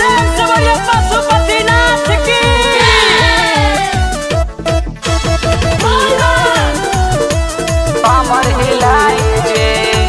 प्रेम से बोलिए पशुपतिनाथ की कमर हिलाई जे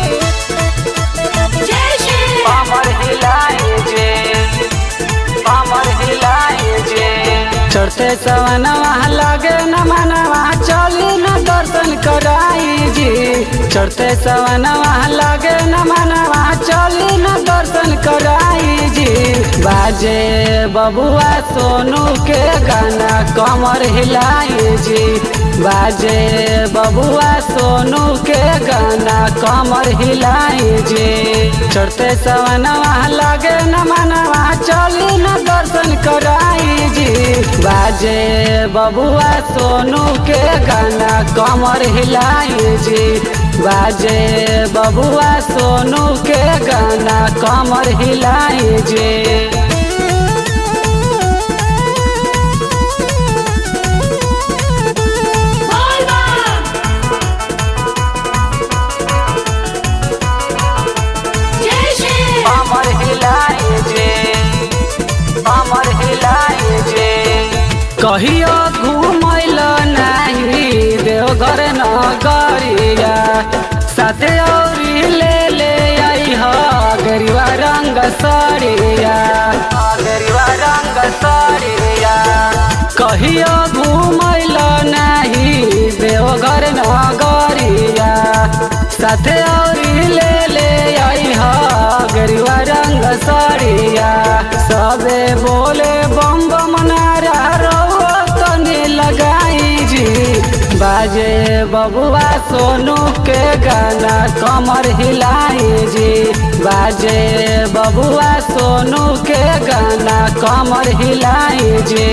कमर हिलाई जे कमर हिलाई जे चढ़ते सवनवा लगे न मनवा चली न दर्शन कराई जी चढ़ते सवनवा लगे न मनवा चली न दर्शन कराई जी बाजे बबुआ सोनू के गाना कमर हिलाई जी बाजे बबुआ सोनू के गाना कमर हिलाई जी चढ़ते सवनवा लगे न मनवा चली न दर्शन कराई जी बाजे बबुआ सोनू के गाना कमर हिलाई जी बाजे बबुआ सोनू के गाना कमर हिलाई जी कमर हिलाई जे कमर हिलाई जे कहियो घुमैल नाही देवघर नगरिया साथे औरी ले ले आई ह गरीबा रंग सरिया गरीबा रंग सरिया कहियो घुमैल नाही देवघर नगरिया साथे औरी ले ले आई ह गरीबा रंग सरिया सबे बोले बम बम नारा रहो तने लगाई जी बाजे बबुआ सोनू के गाना कमर हिलाई जी बाजे बबुआ सोनू के गाना कमर हिलाई जी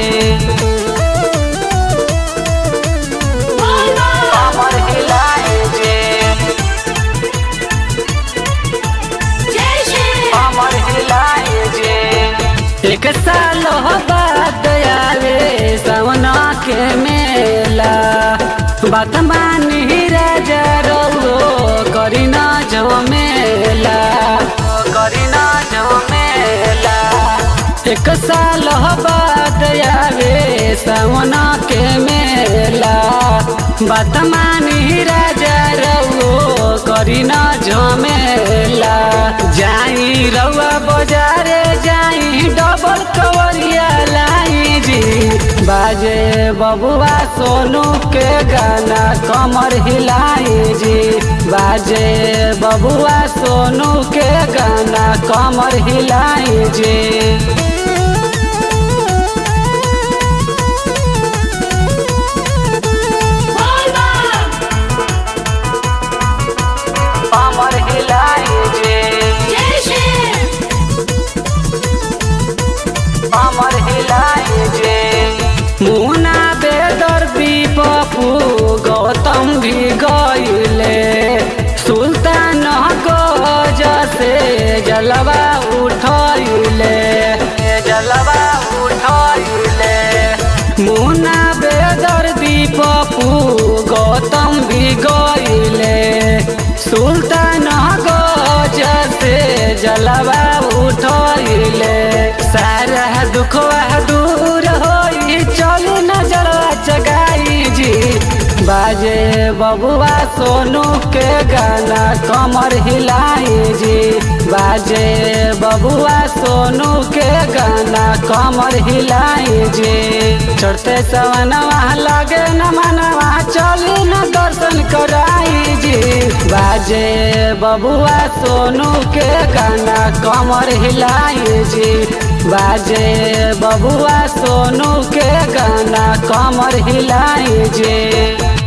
कमर हिलाई जी कमर हिलाई जी एक साल हो बाद आवे सवना के मेला बात मानी राजा रहो करी ना झमेला करी ना झमेला एक साल हो बाद आवे सवना के मेला बात मानी राजा रहो करी ना झमेला जाई रउआ बाजारे जाई डबल कवरिया लाई जी बाजे बबुआ सोनू के गाना कमर हिलाई जी बाजे बबुआ सोनू के गाना कमर हिलाई जी कमर हिलाई जे कमर हिलाई जे मुना बेदर भी पप्पू गौतम भी गईले सुल्तान गज से जलवा उठैले जलवा उठैले मुना बेदर भी पप्पू गौतम भी गईले सुल्तान गज से जलवा उठैले सारा दुखवा दूर होई चल नजरवा चगाई जी बाजे बबुआ सोनू के गाना कमर हिलाई जी बाजे बबुआ सोनू के गाना कमर हिलाई जी चढ़ते सवनवा लगे न मनवा चली न दर्शन कराई जी बाजे बबुआ सोनू के गाना कमर हिलाई जी बाजे बबुआ सोनू के गाना कमर हिलाई जी